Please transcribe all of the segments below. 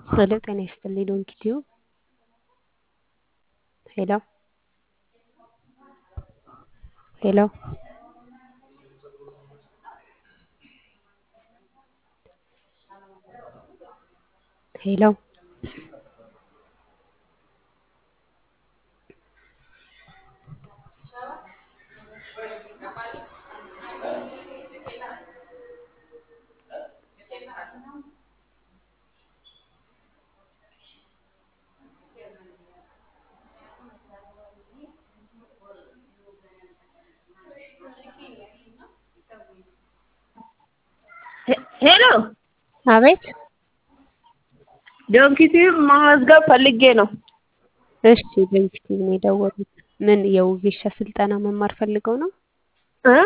ሄሎ ጤና ይስጥልኝ ዶንኪ ቲዩብ ሄሎ ሄሎ ሄሎ ሄሎ አቤት ዶንኪ ቲዩብ መመዝገብ ፈልጌ ነው። እሺ ዶንኪ ቲዩብ ነው የደወሉት። ምን የውጌሻ ስልጠና መማር ፈልገው ነው? እ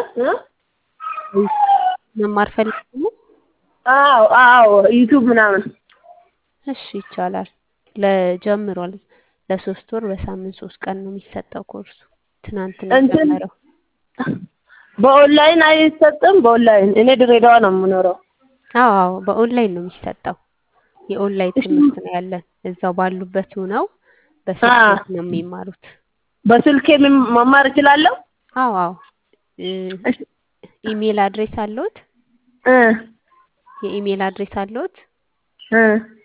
እ መማር ፈልገው ነው? አዎ አዎ ዩቲዩብ ምናምን እሺ ይቻላል። ለጀምሯል ለሶስት ወር በሳምንት ሶስት ቀን ነው የሚሰጠው ኮርሱ። ትናንት ነው እንትን የጀመረው። በኦንላይን አይሰጥም? በኦንላይን እኔ ድሬዳዋ ነው የምኖረው። አዎ አዎ በኦንላይን ነው የሚሰጠው። የኦንላይን ትምህርት ነው ያለን። እዛው ባሉበት ሆነው በስልክ ነው የሚማሩት። በስልኬ ምን- መማር እችላለሁ? አዎ አዎ እ ኢሜል አድሬስ አለዎት? እ የኢሜል አድሬስ አለዎት? እ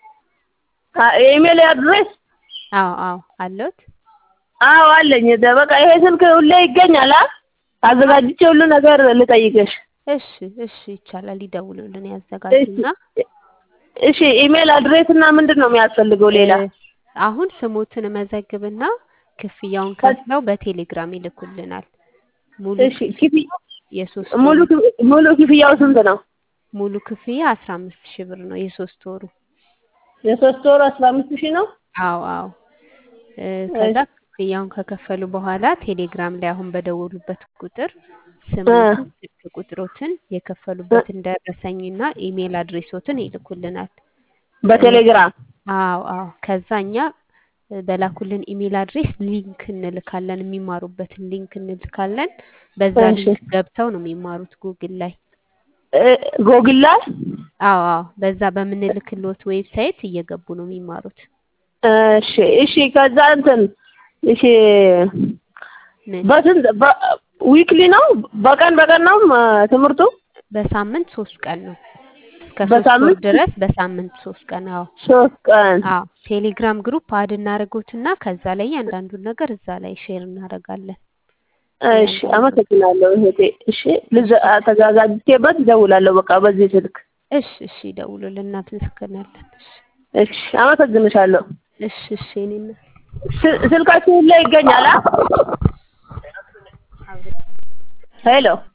አ የኢሜል አድሬስ አዎ አዎ አለዎት? አዎ አለኝ። በቃ ይሄ ስልክ ሁሌ ይገኛል አ አዘጋጅቼ ሁሉ ነገር ልጠይቅሽ። እሺ እሺ ይቻላል። ይደውሉልን ያዘጋጁና እሺ ኢሜል አድሬስ እና ምንድን ነው የሚያስፈልገው ሌላ? እ አሁን ስሞትን መዘግብና ክፍያውን ከፍለው በቴሌግራም ይልኩልናል። ሙሉ እሺ ክፍያ የሶስት ሙሉ ወሩ ክፍ- ሙሉ ክፍያው ስንት ነው? ሙሉ ክፍያ አስራ አምስት ሺህ ብር ነው የሶስት ወሩ። የሶስት ወሩ አስራ አምስት ሺህ ነው። አዎ አዎ እ ከዛ ክፍያውን ከከፈሉ በኋላ ቴሌግራም ላይ አሁን በደወሉበት ቁጥር ስሞትን፣ ስልክ ቁጥሮትን፣ የከፈሉበትን ደረሰኝና ኢሜል አድሬሶትን ይልኩልናል። በቴሌግራም አዎ አዎ ከዛ እኛ እ በላኩልን ኢሜል አድሬስ ሊንክ እንልካለን። የሚማሩበትን ሊንክ እንልካለን። በዛ እሺ። ሊንክ ገብተው ነው የሚማሩት ጉግል ላይ። እ ጎግል ላይ አዎ አዎ በዛ በምንልክልዎት ዌብሳይት እየገቡ ነው የሚማሩት። እሺ እሺ ከዛ እንትን እሺ ምን በስንት በ- ዊክሊ ነው በቀን በቀን ነው ም- ትምህርቱ? በሳምንት ሶስት ቀን ነው እስከ ሶስት ወር በሳምንት ድረስ በሳምንት ሶስት ቀን። አዎ ሶስት ቀን። አዎ ቴሌግራም ግሩፕ አድ እናደርጎትና ከዛ ላይ እያንዳንዱን ነገር እዛ ላይ ሼር እናደርጋለን። እሺ አመሰግናለሁ እህቴ። እሺ ልዘ ተዘጋጅቼበት እደውላለሁ በቃ በዚህ ስልክ። እሺ እሺ ይደውሉልን እናመሰግናለን። እሺ እሺ አመሰግንሻለሁ። እሺ እሺ የእኔ እናት ስ- ስልካችሁ ላይ ይገኛል? አ? ሄሎ